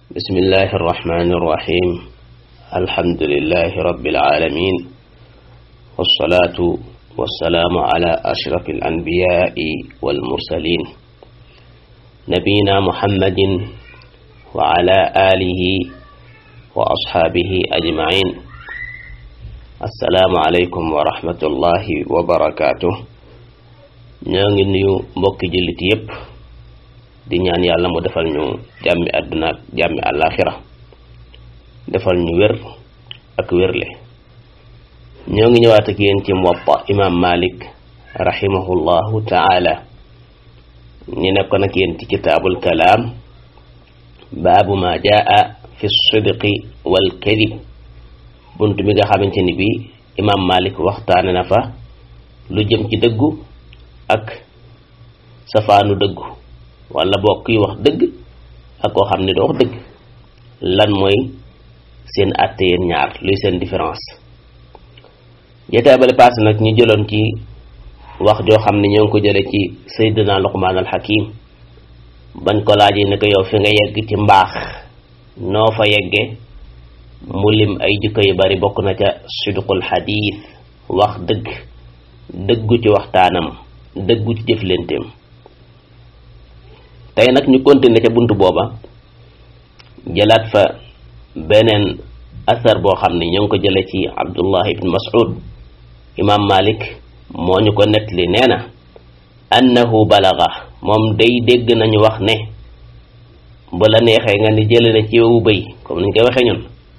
بسم الله الرحمن الرحيم الحمد لله رب العالمين والصلاة والسلام على أشرف الأنبياء والمرسلين نبينا محمد وعلى آله وأصحابه أجمعين السلام عليكم ورحمة الله وبركاته ñoo nuyu mbokki jullit yépp di ñaan yàlla mu defal ñu jàmmi àdduna ak jàmmi àllaaxira defal ñu wér ak wérle ñoo ngi ñëwaat ak yéen ci Muwatta imaam Malik rahimahullahu taala ñu nekkoon ak yéen ci kitaabul kalaam baabu ma jaa fi sidqi wal kadib bunt bi nga xamante ni bi imaam Malik waxtaane na fa lu jëm ci dëggu ak safaanu dëggu wala bokk yi wax dëgg ak koo xam ne du wax dëgg lan mooy seen àtte yéen ñaar luy seen différence jotaay bale paase nag ñu jëloon ci wax joo xam ne ñoo ngi ko jële ci Seydina Luqmaan al Hakim bañ ko laajee ne ko yow fi nga yegg ci mbaax noo fa yegge mu lim ay jikko yu bari bokk na ca sidqul xadiis wax dëgg dëggu ci waxtaanam dëggu ci jëflenteem tey nag ñu continuer ca bunt booba jëlaat fa beneen asar boo xam ne ñoo ngi ko jële ci abdullah ibn mas'ud imam malik moo ñu ko nettali nee na annahu balaga moom day dégg nañu wax ne bu la neexee nga ni jële na ci wewu bëy comme niñ koy waxee ñun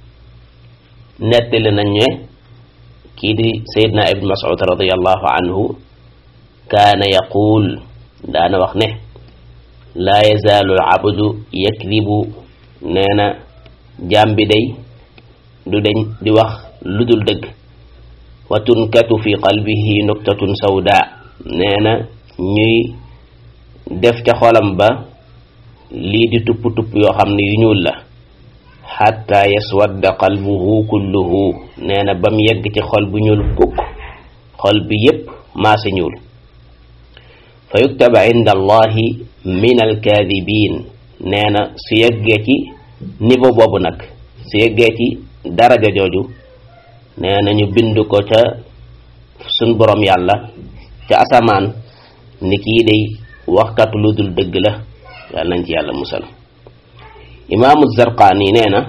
nettali nañ ne kii di sayidna ibn mas'ud radiallahu anhu kaana yaquul daana wax ne laa yazaalu abdu yakdibu nee na jaam bi day du deñ di wax lu dul dëgg wa tunkatu fi qalbihi nuktatun sawda nee na ñuy def ca xolam ba lii di tupp tupp yoo xam ne yu ñuul la xatta yaswadda qalbuhu kulluhu nee na ba mu yegg ci xol bu ñuul kukk xol bi yépp maase ñuul fa yuktaba inda allahi min alkaadibin nee na su yeggee ci niveau boobu nag su yeggee ci daraja jooju nee na ñu bind ko ca sun borom yàlla ca asamaan ni kii day waxkatu lu dul dëgg la yàlla nañ ci yàlla musal imaamu zarqaani nee na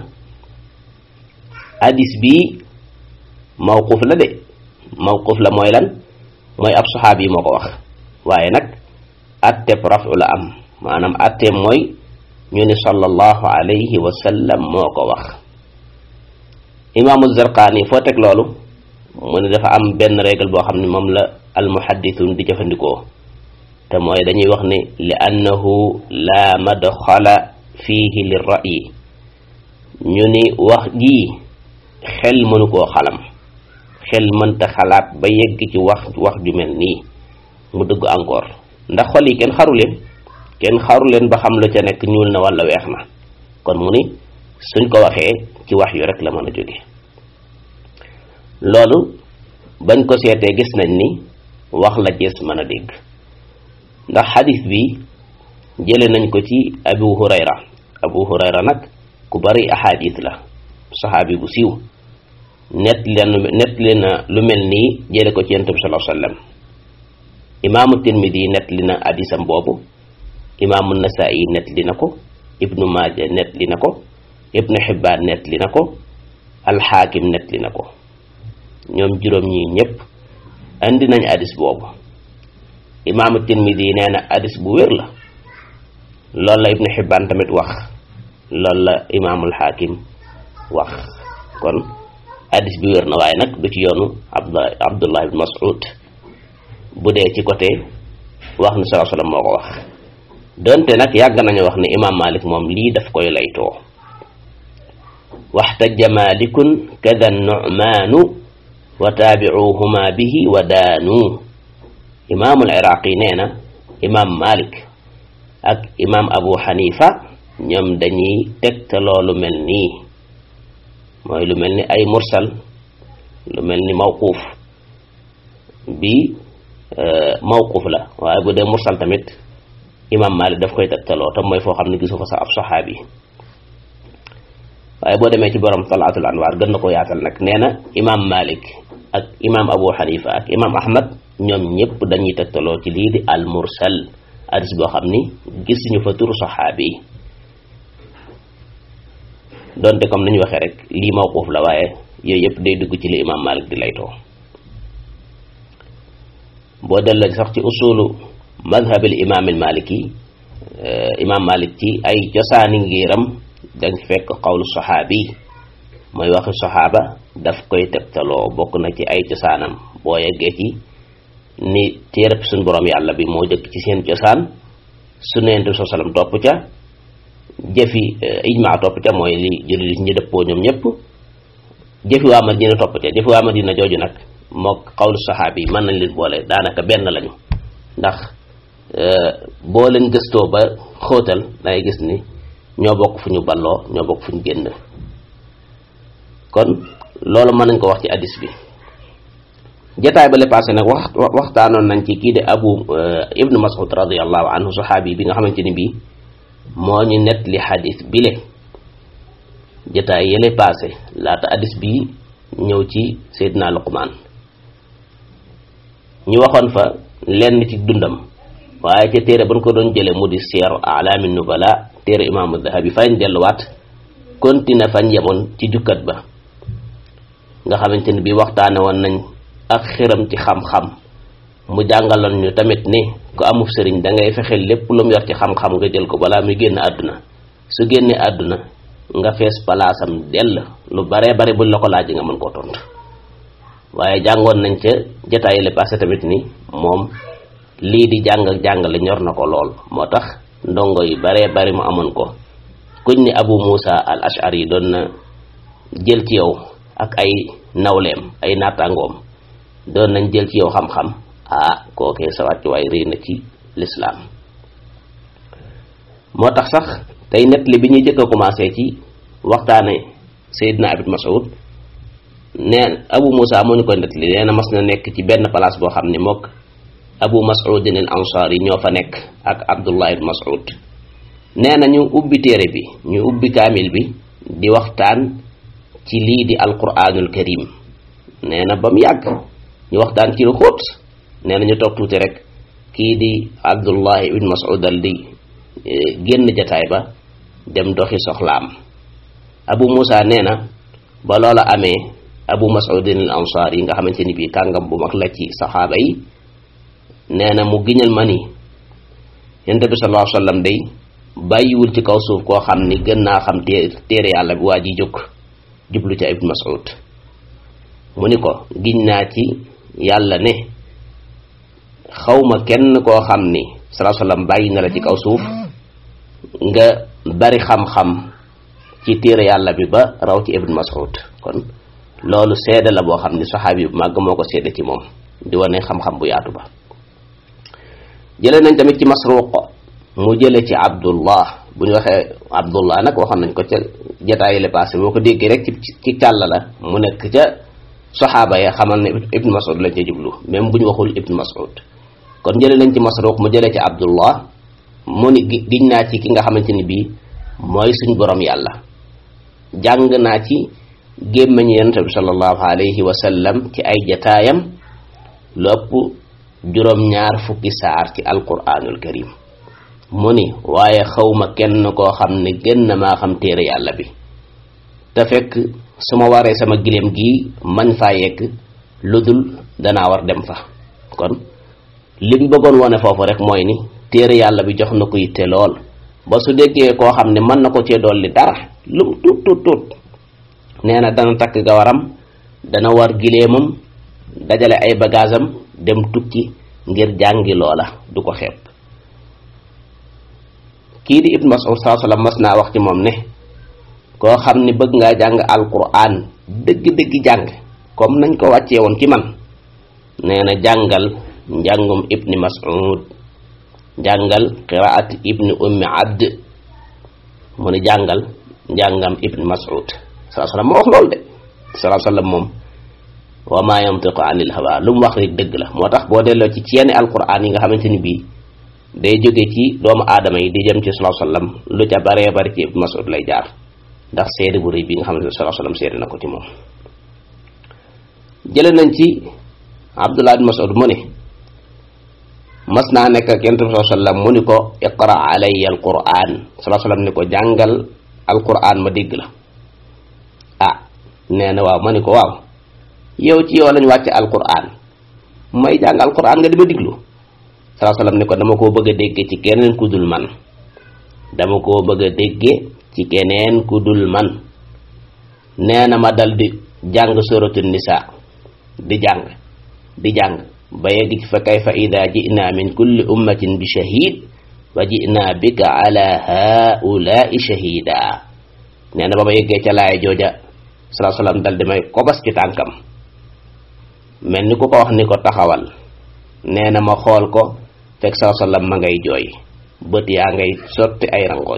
hadis bii mawquf la de mawquf la mooy lan mooy ab saxaab yi moo ko wax waaye nag atteb rafu la am maanaam atteb mooy ñu ni sallallahu alayhi wa sallam moo ko wax imaamu zarqaani foo teg loolu mu ne dafa am benn règle boo xam ne moom la almuhaddithun di jëfandikoo te mooy dañuy wax ne li annahu la madxala fiihi li ra'yi ñu ni wax jii xel mënu koo xalam xel mënta xalaat ba yegg ci wax wax ju mel nii mu dëgg encore ndax xol yi kenn xaru leen kenn xaru leen ba xam lu ca nekk ñuul na wala weex na kon mu ni suñ ko waxee ci wax yu rek la mën a jóge loolu bañ ko seetee gis nañ ni wax la gis mën a dégg ndax xadis bi jële nañ ko ci abu hurayra abu hurayra nag ku bari ahadis la saxaabi bu siiw net leen net leen lu mel nii jële ko ci yonent bi sallallahu alayhi wasallam imaamu tirmidi net li na hadisam boobu imaamu nasaa'i net li na ko ibnu maaja net li na ko ibnu xibbaan net li na ko alxaakim net li na ko ñoom juróom ñi ñëpp andi nañ hadis boobu imaamu tirmidi nee na hadis bu wér la loolu la ibnu xibbaan tamit wax loolu la imaamul xaakim wax kon hadis bi wér na waaye nag du ci yoonu abdullah ibn mas'ud bu dee ci côté wax ni sallallahu alayhi wasallam moo ko wax donte nag yàgg nañu wax ne imaam malik moom lii daf koy laytoo waxtaja malikun kada nu'maanu wa taabicuhuma bihi wa daanu imaamul iraqi nee na imaam malik ak imaam abu xanifa ñoom dañuy tegtaloo lu mel nii mooy lu mel ni ay mursal lu mel ni mawquuf bi mawquf la waaye bu dee mursal tamit imam malik daf koy tegtaloo tam mooy foo xam ne gisu fa sax ab saxaabi waaye boo demee ci borom talaatul anwaar gën na ko yaatal nag nee na imam malik ak imam abu xanifa ak imam ahmad ñoom ñëpp dañuy tegtaloo ci lii di al mursal hadis boo xam ni gisuñu fa turu saxaabi yi donte comme nañu waxee rek lii mawquuf la waaye yooyu yëpp day dugg ci li imam malik di laytoo boo delloo sax ci usulu madhabil imam al maliki imam malik ci ay cosaani ngiram dañ fekk xawlu saxaabi mooy waxi saxaaba daf koy tegtaloo bokk na ci ay cosaanam boo yeggee ci ni téereb suñ borom yàlla bi moo jëkk ci seen cosaan su neentu sa salam topp ca jëfi ijmaa topp ca mooy li jullit ñi dëppoo ñoom ñëpp jëfi waa Madina topp ca jëfi waa Madina jooju nag mook xawlu saxaabi yi mën nañ leen boole daanaka benn lañu ndax boo leen gëstoo ba xóotal dangay gis ni ñoo bokk fu ñu balloo ñoo bokk fu ñu génn kon loolu mën nañ ko wax ci hadis bi jataay ba le passé nag wax waxtaanoon nañ ci kii de abu ibnu mas'ud radiallahu anhu saxaabi bi nga xamante ni bii moo ñu net li hadis bile jataay yële passé laata hadis bi ñëw ci seydina luqmaan ñu waxoon fa lenn ci dundam waaye ca téere ban ko doon jële mu di siyar alaami nubala téere imaamu dahabi fañ delluwaat continue fañ yemoon ci jukkat ba nga xamante ni bi waxtaane woon nañ ak xiram ci xam-xam mu jàngaloon ñu tamit ni ku amuf sëriñ da ngay fexe lépp lu mu yor ci xam-xam nga jël ko balaa muy génn àdduna su génnee àdduna nga fees palaasam dell lu baree bari buñ la ko laaj nga mën koo tontu waaye jàngoon nañ ca jotaay le passé tamit ni moom lii di jàng ak jàngale ñor na ko lool moo tax ndongo yi baree bari mu amoon ko kuñ ni Abu Musa al Ash'ari doon na jël ci yow ak ay nawleem ay naataangoom doon nañ jël ci yow xam-xam ah kookee sa wàcc waaye réy na ci lislaam moo tax sax tey net li bi ñuy jëkk a commencé ci waxtaane Seydina Abid Mas'ud neen Abu Musa moo ñu koy net li nee na mas na nekk ci benn place boo xam ne mook Abu Mas'udin al Ansari ñoo fa nekk ak Abdullah ibn Mas'ud nee na ñu ubbi téere bi ñu ubbi kaamil bi di waxtaan ci lii di alquranul karim nee na ba mu yàgg ñu waxtaan ci lu xóot nee na ñu toog tuuti rek kii di Abdullah ibn Mas'ud dal di génn jataay ba dem doxi soxlaam Abu Musa nee na ba loola amee Abu Mas'udin al Ansari yi nga xamante ni bii kàngam bu mag la ci saxaaba yi nee na mu giñal ma ni yonent bi sallallahu alayhi wa sallam day bàyyiwul ci kaw suuf koo xam ni gën naa xam téere yàlla bi waa ji jóg jublu ca Ibn Mas'ud mu ni ko giñ naa ci yàlla ne xawma kenn koo xam ni sallallahu alayhi wa sallam bàyyi na la ci kaw suuf nga bari xam-xam ci téere yàlla bi ba raw ci Ibn Mas'ud kon loolu seede la boo xam ni saxaabi bu màgg moo ko seede ci moom di wane xam-xam bu yaatu ba jëlee nañ tamit ci Masruq mu jële ci Abdullah bu ñu waxee Abdullah nag waxoon nañ ko ca jataay le passé boo ko déggee rek ci ci càll la mu nekk ca saxaaba ya xamal ne Ibn Mas'ud lañ ca jublu même bu ñu waxul Ibn Mas'ud kon jëlee nañ ci Masruq mu jëlee ci Abdullah mu ni giñ naa ci ki nga xamante ni bii mooy suñ borom yàlla jàng naa ci gémmañ yonent bi sallallahu alayhi wa sallam ci ay jataayam lu ëpp juróom-ñaar fukki saar ci alquranul karim mu ni waaye xawma kenn koo xam ne gën na maa xam téere yàlla bi te fekk su ma waree sama giléem gi mañ faa yegg lu dul danaa war dem fa kon li mu bëggoon wone foofu rek mooy ni téere yàlla bi jox na ko yitte lool ba su déggee koo xam ne mën na ko cee dolli dara lu tuut tuut tuut nee na dana takk gawaram dana war giléemam dajale ay bagaasam dem tukki ngir jàngi loola du ko xeeb kii di Ibn Mas'ud saa sallam mas naa wax ci moom ne koo xam ni bëgg ngaa jàng alquran dëgg-dëgg jàng comme nañ ko wàccee woon ci man nee na jàngal njàngum Ibn Mas'ud jàngal qiraat Ibn Ummi Abd mu ne jàngal njàngam Ibn Mas'ud saa sallam moo wax loolu de saa sallam moom wa ma yantiqu anil hawa lu mu wax rek dëgg la moo tax boo delloo ci ci yenn alquran yi nga xamante ni bii day jóge ci doomu aadama yi di jëm ci sallallahu alayhi wasallam lu ca baree bari ci Ibn Mas'ud lay jaar ndax seede bu rëy bi nga xam ne sallallahu alayhi wasallam seede na ko ci moom jële nañ ci Abdullah bin Mas'ud mu ne mas naa nekk ak yonent bi sallallahu alayhi wasallam mu ni ko iqra alayya alquran sallallahu alayhi wasallam ni ko jàngal alquran ma dégg la ah nee na waaw ma ni ko waaw yow ci yow lañ wàcce alquran may jàng alquran nga di ma diglu sallallahu alayhi wasallam ni ko dama koo bëgg a dégge ci keneen ku dul man dama koo bëgg a dégge ci keneen ku dul man nee na ma dal di jàng suratu nisa di jàng di jàng ba yegg ci fa kayfa ida ji'na min kulli ummatin bi shahid wa ji'na bika ala haula'i shahida nee na ba ma yeggee ca laaya jooja salaa salaam dal di may kobas ci tànkam mel ni ku ko wax ni ko taxawal nee na ma xool ko fekk salaa salaam ma ngay jooy bët yaa ngay sotti ay rangooñ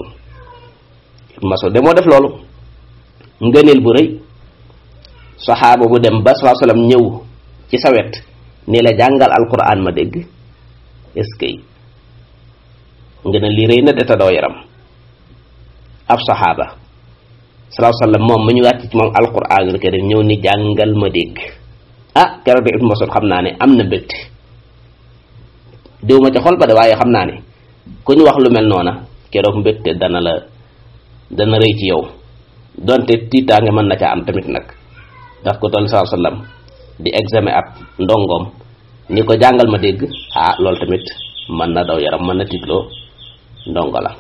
maso de moo def loolu ngëneel bu rëy saxaaba bu dem ba salaa salaam ñëw ci sa wet ni la jàngal alquran ma dégg est-ce que nga ne lii rëy na de te doo yaram ab saxaaba salaahu sallam moom mu ñu wàcc ci moom alquranul karim ñëw ni jàngal ma dégg ah keroog de Ibnu Mas'ud xam naa ne am na mbégte déw ma ca xol ba de waaye xam naa ne ku ñu wax lu mel noona keroog mbégte dana la dana rëy ci yow donte tiitaange mën na ca am tamit nag daf ko toll salaahu sallam di examen ab ndongoom ni ko jàngal ma dégg ah loolu tamit mën na daw yaram mën na tigloo ndongo la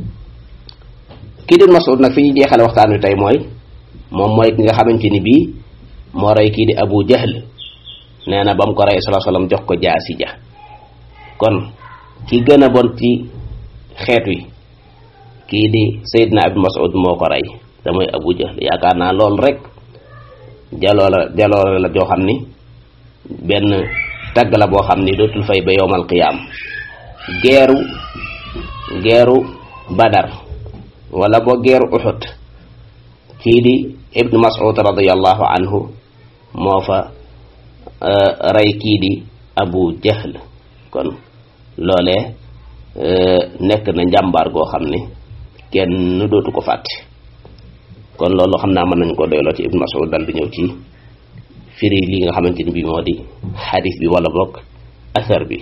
kii di Mas'ud nag fi ñu jeexale waxtaan wi tey mooy moom mooy ki nga xamante ni bii moo rey kii di Abu Jahl nee na ba mu ko rey sallallahu alayhi wasallam jox ko jaasi ja kon ki gën a bon ci xeet wi kii di Seydina Abu Mas'ud moo ko rey te mooy Abu Jahl yaakaar naa loolu rek jaloola jaloore la joo xam ni benn tagg la boo xam ni dootul fay ba yowmal qiyaam geeru geeru badar wala boo geeru uxut kii di ibnu mas'ud radiallahu anhu moo fa rey kii di abu jahl kon loolee nekk na njàmbaar goo xam ni kenn dootu ko fàtte kon loolu xam naa mën nañ ko doyloo ci ibnu mas'ud dal di ñëw ci firi li nga xamante ni bi moo di xadis bi wala bokk asar bi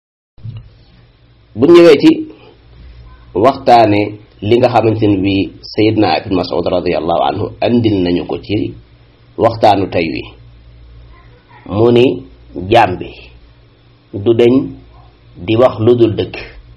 bu ñëwee ci waxtaane li nga xamante ni bi sayidna ibn mas'ud radiallahu anhu andil nañu ko ci waxtaanu tey wi mu ni jaam bi du deñ di wax lu dul dëgg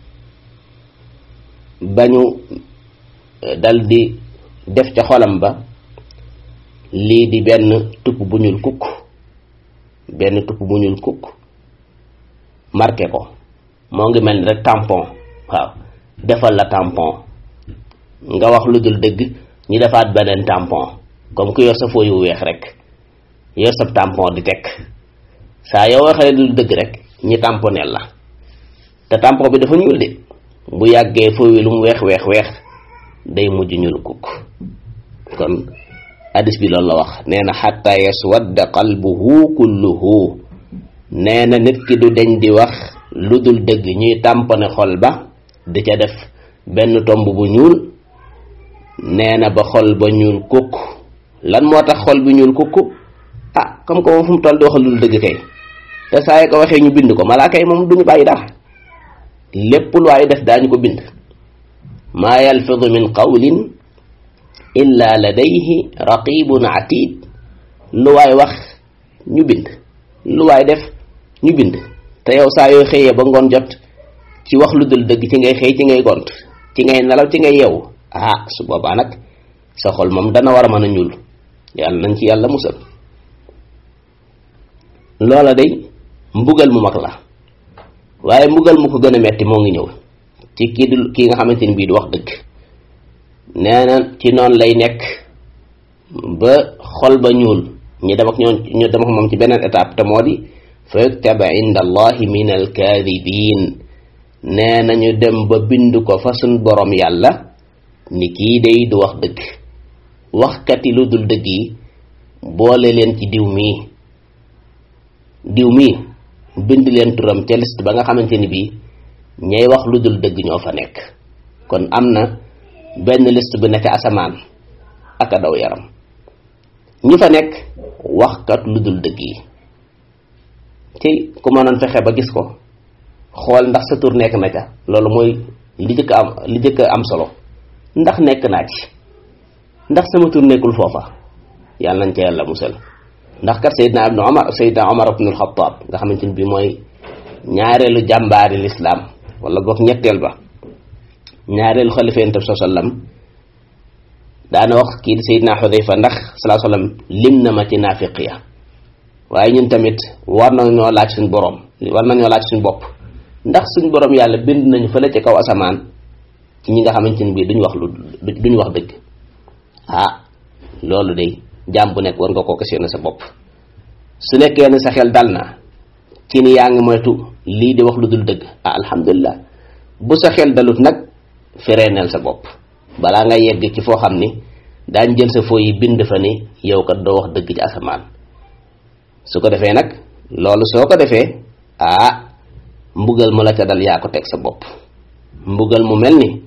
bañu dal di def ca xolam ba lii di benn tupp bu ñuul kukk benn tupp bu ñuul kukk marqué ko moo ngi mel ni rek tampon waaw defal la tampon nga wax lu dul dëgg ñu defaat beneen tampon comme ku yor sa fooy yu weex rek yor sa tampon di teg saa yoo waxee lu dul dëgg rek ñi tamponeel la te tampon bi dafa ñuul de bu yàggee fooy wi lu mu weex weex weex day mujj ñuul kukk kon hadis bi loolu la wax nee na xatta yaswadda qalbuhu kulluhu nee na nit ki du deñ di wax lu dul dëgg ñuy tàmpone xol ba di ca def benn tomb bu ñuul nee na ba xol ba ñuul kukk lan moo tax xol bi ñuul kukk ah comme que moom fu mu toll di wax lu dul dëgg kay te saa yi ko waxee ñu bind ko malaaka yi moom duñu bàyyi dara lépp lu waay def daañu ko bind maa yalfidu min qawlin illa ladayhi raqibun atid lu waay wax ñu bind lu waay def ñu bind te yow saa yoo xëyee ba ngoon jot ci wax lu dul dëgg ci ngay xëy ci ngay gont ci ngay nelaw ci ngay yeewu ah su boobaa nag sa xol moom dana war a mën a ñuul yàlla nañ ci yàlla musal loola day mbugal mu mag la waaye mbugal mu ko gën a metti moo ngi ñëw ci kii du kii nga xamante ni bii du wax dëgg nee na ci noonu lay nekk ba xol ba ñuul ñu dem ak ñoom ñu dem ak moom ci beneen étape te moo di fa yuktaba inda allahi min alkaadibin nee na ñu dem ba bind ko fa suñ borom yàlla ni kii day du wax dëgg waxkati lu dul dëgg yi boole leen ci diw mii diw mii bind leen turam ca liste ba nga xamante ni bii ñay wax lu dul dëgg ñoo fa nekk kon am na benn liste bu nekk asamaan ak a daw yaram ñu fa nekk waxkat lu dul dëgg yi ci ku mënoon fexe ba gis ko xool ndax sa tur nekk na ca loolu mooy li jëkk am li jëkk am solo ndax nekk naa ci ndax sama tur nekkul foofa yàlla nañ ca yàlla musal ndax kat Seydina ibnu Omar Seydina Omar ibnu al-Khattab nga xamante ni bii mooy ñaareelu jàmbaari lislaam wala boog ñetteel ba ñaareelu xalifa yonent bi sallam daana wax kii di Seydina Xudayfa ndax salaa sallam lim na ma ci naafiq ya waaye ñun tamit war nañoo laaj suñ borom war nañoo laaj suñ bopp ndax suñ borom yàlla bind nañu fële ci kaw asamaan ci ñi nga xamante ni bii duñ wax lu duñ wax dëgg ah loolu de jaam bu nekk war nga koo questionné sa bopp su nekkee ne sa xel dal na ci ni yaa ngi moytu lii di wax lu dul dëgg ah alhamdulilah bu sa xel dalut nag fereeneel sa bopp balaa nga yegg ci foo xam ni daañ jël sa foo yi bind fa ni yow kat doo wax dëgg ci asamaan su ko defee nag loolu soo ko defee ah mbugal mu la ca dal yaa ko teg sa bopp mbugal mu mel ni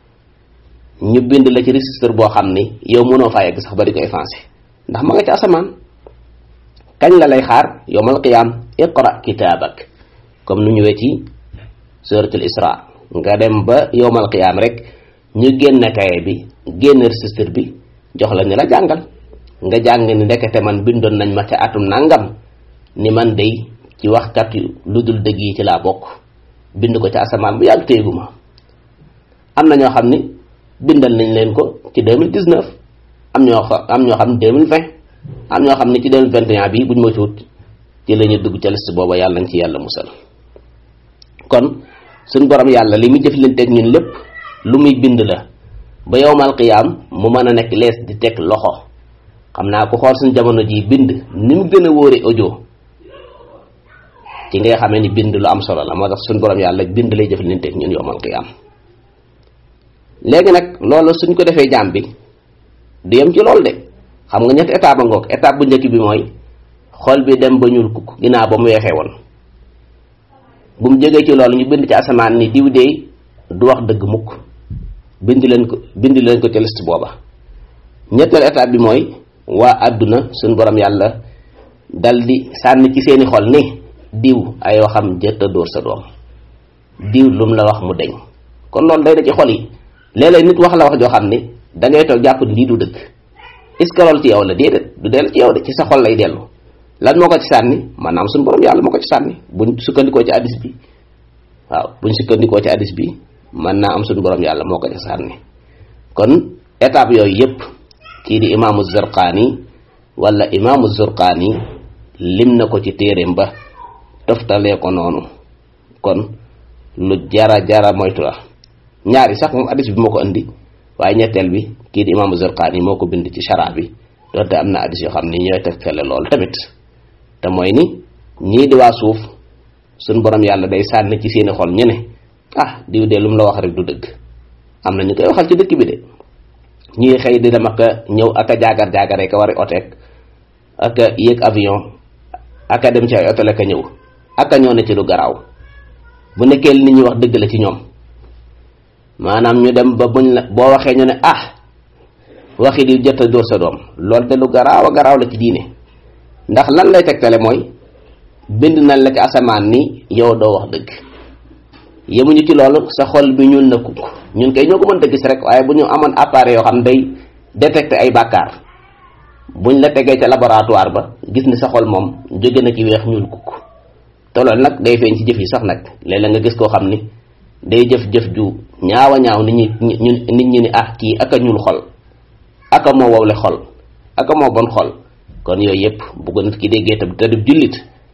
ñu bind la ci registre boo xam ni yow mënoo faa yegg sax ba di ko effacé ndax ma nga ci asamaan kañ la lay xaar yowmal qiyaam iqra kitaabak comme nu ñëwee ci suratul isra nga dem ba yowmal qiyaam rek ñu génn kaye bi génn registre bi jox la ni la jàngal nga jàng ni ndekete man bindoon nañ ma ca atum nangam ni man day ci waxkat lu dul dëgg yi ci laa bokk bind ko ca asamaan bu yàgg téegu ma am na ñoo xam ni bindal nañ leen ko ci 2019 am ñoo xam am ñoo xam ne 2020 am ñoo xam ne ci 2021 bi buñ moytuwut ci la ñu dugg ca liste booba yàlla nañ ci yàlla musal kon suñ borom yàlla li muy jëflanteeg ñun lépp lu muy bind la ba yowmal qiyaam mu mën a nekk lees di teg loxo xam naa ku xool suñ jamono ji bind ni mu gën a wóore audio ci ngay xamee ni bind lu am solo la moo tax suñ borom yàlla bind lay jëflanteeg ñun yowmal qiyaam léegi nag loolu suñ ko defee jaam bi du yem ci loolu de xam nga ñetti étape a ngoog étape bu njëkk bi mooy xol bi dem ba ñuul kukk ginnaaw ba mu weexee woon bu mu jógee ci loolu ñu bind ci asamaan ni diw dey du wax dëgg mukk bind leen ko bind leen ko ci liste booba ñetteel étape bi mooy waa àdduna suñ borom yàlla dal di sànni ci seeni xol ni diw ay waxam jëtta dóor sa doom diw lum la wax mu deñ kon loolu day da ci xol yi léeg-léeg nit wax la wax joo xam ni da ngay toog jàpp lii du dëgg est-ce que loolu ci yow la déedéet du dellu ci yow de ci sa xol lay dellu lan moo ko ci sànni maanaam suñu borom yàlla moo ko ci sànni buñ sukkandikoo ci addis bi waaw buñ sukkandikoo ci addis bi mën naa am suñu borom yàlla moo ko ci sànni kon étape yooyu yépp kii di imaamu Zurqaani wala imaamu Zurqaani lim na ko ci téeréem ba toftalee ko noonu kon lu jara jara moytu la ñaari sax moom addis bi moo ko indi waaye ñetteel bi kii di imaamu Zurqaani moo ko bind ci shara bi doonte am na addis yoo xam ni ñooy tegtale loolu tamit te mooy ni ñii di waa suuf suñ borom yàlla day sànni ci seeni xol ñu ne ah diw de lu mu la wax rek du dëgg am na ñu koy waxal ci dëkk bi de ñuy xëy di dem ak a ñëw ak a jaagar jaagaree ka wari oteek ak a yéeg avion ak a dem ci ay otel ak a ñëw ak a ñëw ne ci lu garaaw bu nekkee li nit ñi wax dëgg la ci ñoom maanaam ñu dem ba buñ la boo waxee ñu ne ah waxi di jot a dóor sa doom loolu de lu garaaw a garaaw la ci diine ndax lan lay tegtale mooy bind nañ la ci asamaan ni yow doo wax dëgg yemuñu ci loolu sa xol bi ñuul na kukk ñun kay ñoo ko mën a gis rek waaye bu ñu amoon appareil yoo xam day détecté ay bàkkaar buñ la tegee ca laboratoire ba gis ni sa xol moom jóge na ci weex ñuul kukk te loolu nag day feeñ ci jëf yi sax nag léeg-léeg nga gis koo xam ni day jëf-jëf ju ñaawa ñaaw nit ñi nit ñi ni ah kii aka ñuul xol aka moo wowle xol aka moo bon xol kon yooyu yëpp bu ko nit ki déggee tam te du jullit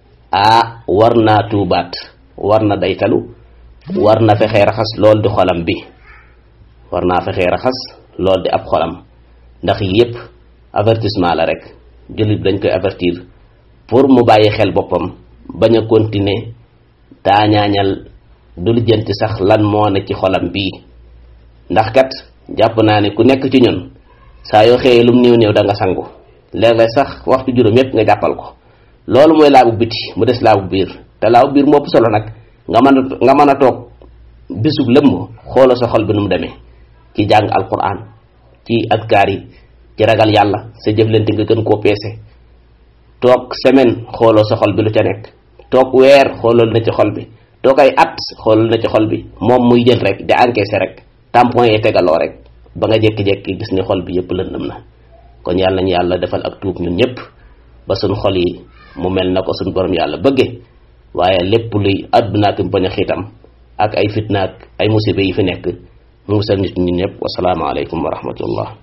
ah war naa tuubaat war na daytalu war na fexee raxas lool di xolam bi war naa fexee raxas lool di ab xolam ndax yëpp avertissement la rek jullit dañ koy avertir pour mu bàyyi xel boppam bañ a continuer taañaañal du lijjanti sax lan moo ne ci xolam bii ndax kat jàpp naa ne ku nekk ci ñun saa yoo xëyee lum néew néew da nga sangu léeg-léeg sax waxtu juróom yépp nga jàppal ko loolu mooy laabu biti mu des laabu biir te laabu biir moo ëpp solo nag nga mën a nga mën a toog bisub lëmm xoolal sa xol bi nu mu demee ci jàng alquran ci adkaar yi ci ragal yàlla sa jëflante nga gën koo peese toog semaine xooloo sa xol bi lu ca nekk toog weer xoolal na ci xol bi toog ay at xoolal na ci xol bi moom muy jël rek di encaisser rek tampon yee tegaloo rek ba nga jékki-jékki gis ni xol bi yëpp lëndëm na kon yàlla nañu yàlla defal ak tuub ñun ñëpp ba suñ xol yi mu mel na ko suñ borom yàlla bëgge waaye lépp luy àdduna ak bañ a xiitam ak ay fitnaak ay musiba yi fi nekk mu musal nit ñi ñëpp wasalaamaaleykum wa rahmatullah